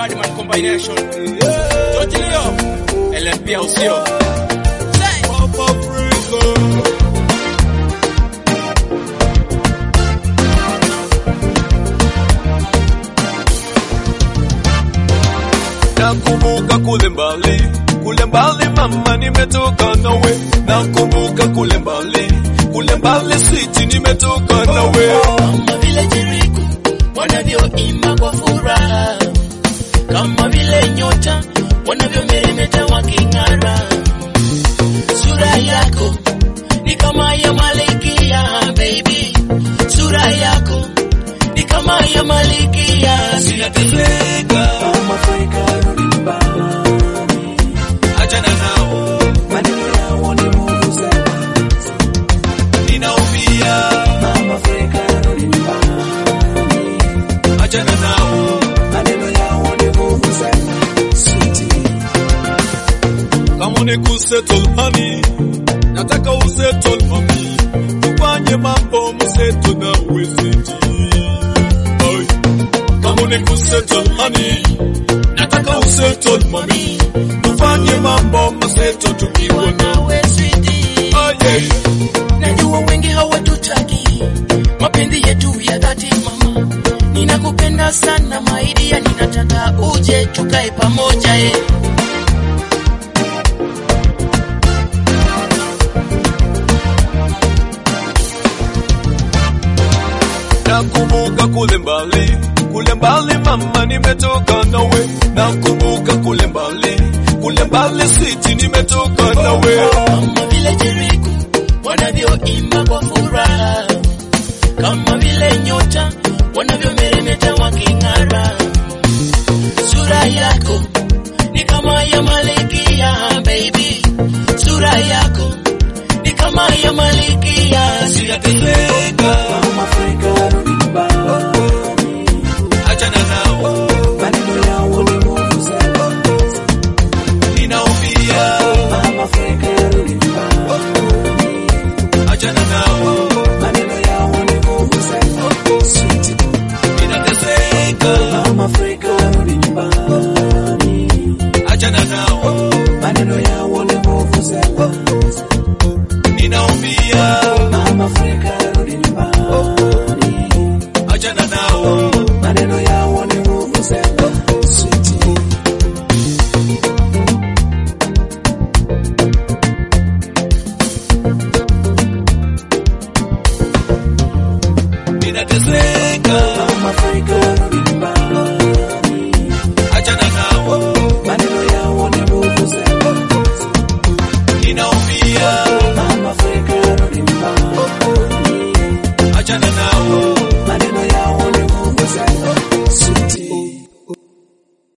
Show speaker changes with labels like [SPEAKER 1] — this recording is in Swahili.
[SPEAKER 1] Badman combination. George Leo, LLP au sio?
[SPEAKER 2] Papa Africa. Nakumbuka kule mbali, kule mbali mama, nimetoka nawe. Nakumbuka kule mbali, kule mbali siti, nimetoka nawe.
[SPEAKER 3] kama vile Jericho wanavyoimba kwa furaha, kama vile nyota wanavyomeremeta waking'ara. Sura yako ni kama ya malkia baby, sura yako ni kama ya malkia.
[SPEAKER 2] Sinateseka,
[SPEAKER 4] Mama Afrika rudi nyumbani,
[SPEAKER 2] achana nao,
[SPEAKER 4] maneno yao ni nguvu sana.
[SPEAKER 2] ninaumia,
[SPEAKER 4] Mama Afrika rudi nyumbani,
[SPEAKER 2] achana nao,
[SPEAKER 4] maneno yao ni nguvu sana. Sweetie,
[SPEAKER 2] kama ni kusettle honey, nataka usettle mami, tufanye mambo mseto na weziti. Ay, kama ni kusettle honey, nataka usettle mami, tufanye mambo mseto tukiwa na
[SPEAKER 3] Nawe sweetie,
[SPEAKER 2] Ay, ay.
[SPEAKER 3] najua wengi hawatutaki mapenzi yetu ya dhati mama, ninakupenda sana maidia, ninataka uje tukae pamoja eh.
[SPEAKER 2] Nakumbuka kule mbali, kule mbali mama, nimetoka nawe. Nakumbuka kule mbali, kule mbali siti, nimetoka nawe.
[SPEAKER 3] kama vile Jericho wanavyoimba kwa furaha, kama vile nyota wanavyomeremeta waking'ara. Sura yako ni kama ya malkia baby, sura yako ni kama ya malkia.
[SPEAKER 2] Sinateseka,
[SPEAKER 4] Mama Afrika rudi nyumbani,
[SPEAKER 2] achana nao,
[SPEAKER 4] maneno yao ni nguvu sana.
[SPEAKER 2] ninaumia,
[SPEAKER 4] Mama Afrika rudi nyumbani,
[SPEAKER 2] achana nao,
[SPEAKER 4] maneno yao ni nguvu sana. Sweetie,
[SPEAKER 2] ninateseka,
[SPEAKER 4] Mama Afrika rudi nyumbani,
[SPEAKER 2] achana nao,
[SPEAKER 4] maneno yao ni nguvu sana.
[SPEAKER 2] ninaumia,
[SPEAKER 4] Mama Afrika rudi nyumbani,
[SPEAKER 2] achana nao,
[SPEAKER 4] maneno yao ni nguvu sana. Sweetie,
[SPEAKER 2] ninateseka,
[SPEAKER 4] Mama Afrika rudi nyumbani,
[SPEAKER 2] achana nao,
[SPEAKER 4] maneno yao ni nguvu sana.
[SPEAKER 2] ninaumia,
[SPEAKER 4] Mama Afrika rudi nyumbani,
[SPEAKER 2] achana nao,